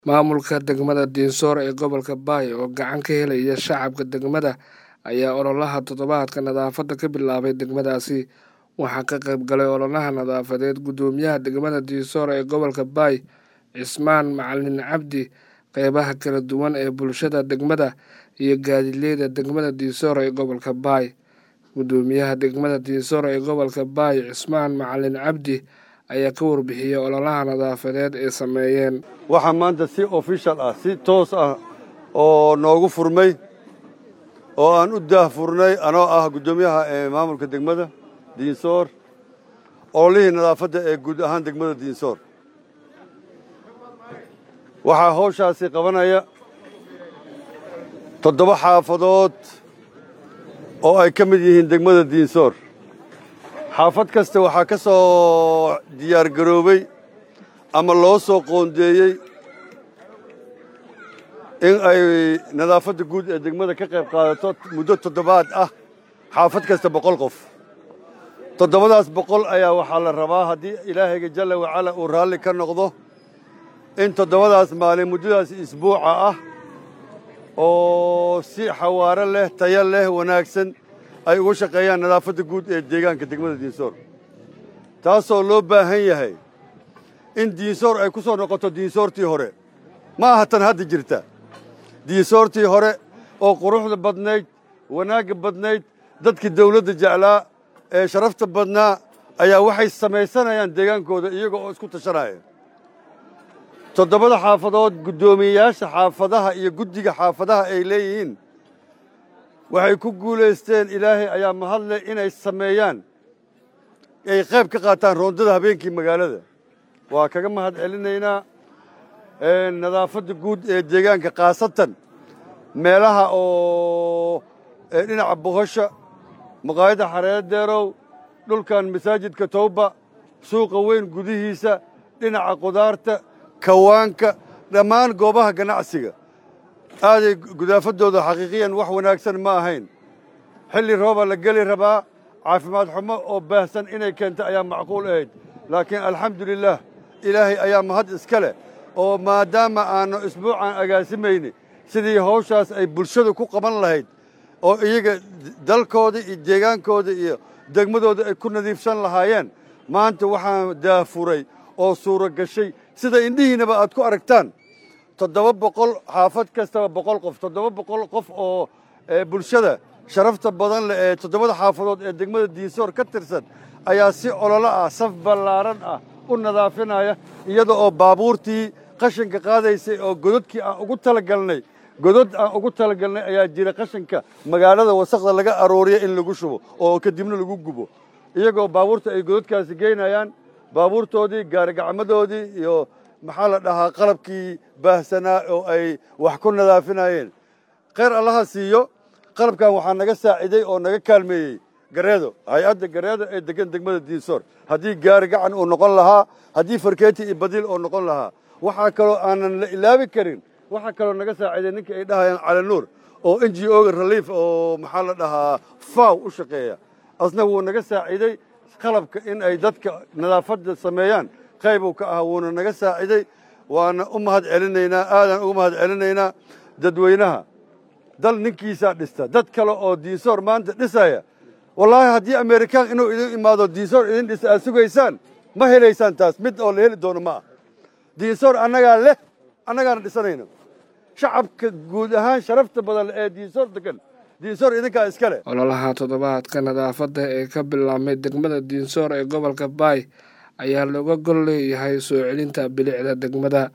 Maamulka degmada Dinsoor ee gobolka Bay oo gacan ka helaya shacabka degmada ayaa ololaha toddobaadka nadaafadda ka bilaabay degmadaasi waxaa ka qayb galay ololaha nadaafadeed guddoomiyaha degmada Dinsoor ee gobolka Bay Cismaan Macalin Cabdi qeybaha kala duwan ee bulshada degmada iyo gaadiidleyda degmada Dinsoor ee gobolka Bay guddoomiyaha degmada Dinsoor ee gobolka Bay Cismaan Macalin Cabdi ayaa ka warbixiyey ololaha nadaafadeed ay sameeyeen waxaa maanta si official ah si toos ah oo noogu furmay oo aan u daahfurnay anoo ah guddoomiyaha ee maamulka degmada diinsoor ololihii nadaafadda ee guud ahaan degmada diinsoor waxaa hawshaasi qabanaya toddoba xaafadood oo ay ka mid yihiin degmada diinsoor xaafad kasta waxaa ka soo diyaar garoobay ama loo soo qoondeeyey in ay nadaafadda guud ee degmada ka qayb qaadato muddo toddobaad ah xaafad kasta boqol qof toddobadaas boqol ayaa waxaa la rabaa haddii ilaahayga jalla wacala uu raalli ka noqdo in toddobadaas maalin muddadaas isbuuca ah oo si xawaaro leh tayo leh wanaagsan ay ugu shaqeeyaan nadaafadda guud ee deegaanka degmada diinsoor taasoo loo baahan yahay in diinsoor ay ku soo noqoto diinsoortii hore ma aha tan hadda jirta diinsoortii hore oo quruxda badnayd wanaagga badnayd dadkii dawladda jeclaa ee sharafta badnaa ayaa waxay samaysanayaan deegaankooda iyaga oo isku tashanaya toddobada xaafadood guddoomiyeyaasha xaafadaha iyo guddiga xaafadaha ay leeyihiin waxay ku guulaysteen ilaahay ayaa mahadleh inay sameeyaan ay qayb ka qaataan roondada habeenkii magaalada waa kaga mahad celinaynaa nadaafadda guud ee deegaanka khaasatan meelaha oo dhinaca boqosha maqaayadda xareedeerow dhulkan masaajidka towba suuqa weyn gudihiisa dhinaca qudaarta kawaanka dhammaan goobaha ganacsiga aaday gudaafaddooda xaqiiqiyan wax wanaagsan ma ahayn xilli rooba la geli rabaa caafimaad xumo oo baahsan inay keento ayaa macquul ahayd laakiin alxamdulilaah ilaahay ayaa mahad iska leh oo maadaama aannu isbuucan agaasimayni sidii hawshaas ay bulshadu ku qaban lahayd oo iyaga dalkooda iyo deegaankooda iyo degmadooda ay ku nadiifsan lahaayeen maanta waxaan daafuray oo suuro gashay sida indhihiinaba aad ku aragtaan toddoba boqol xaafad kastaba boqol qof toddoba boqol qof oo bulshada sharafta badan leh ee toddobada xaafadood ee degmada diinsoor ka tirsan ayaa si ololo ah saf ballaaran ah u nadaafinaya iyada oo baabuurtii qashinka qaadaysay oo gododkii aan ugu talagalnay godod aan ugu talagalnay ayaa jira qashinka magaalada wasakda laga arooriya in lagu shubo oo kadibna lagu gubo iyagoo baabuurta ay gododkaasi geynayaan baabuurtoodii gaarigacmadoodii iyo maxaa la dhahaa qalabkii baahsanaa oo ay wax ku nadaafinayeen khayr allaha siiyo qalabkan waxaa naga saaciday oo naga kaalmeeyey gareedo hay-adda gareedo ee degan degmada diinsoor haddii gaari gacan uu noqon lahaa haddii farkeeti iyo badiil uu noqon lahaa waxaa kaloo aanan la ilaabi karin waxaa kaloo naga saaciday ninka ay dhahayaan calanuur oo n g o-ga relief oo maxaa la dhahaa faw u shaqeeya asna wuu naga saaciday qalabka in ay dadka nadaafadda sameeyaan qaybuu ka ahaa wuuna naga saaciday waana u mahad celinaynaa aadaan ugu mahad celinaynaa dadweynaha dal ninkiisaa dhista dad kale oo diinsoor maanta dhisaya wallaahi haddii amerikaan inuu idin imaado diinsoor idin dhisa aad sugaysaan ma helaysaan taas mid oo la heli doono ma ah diinsoor annagaa leh annagaana dhisanayno shacabka guud ahaan sharafta badan ee diinsoor degan diinsoor idinkaa iska leh ololaha toddobaadka nadaafadda ee ka bilaabmay degmada diinsoor ee gobolka baay ayaa looga gol leeyahay soo celinta bilicda degmada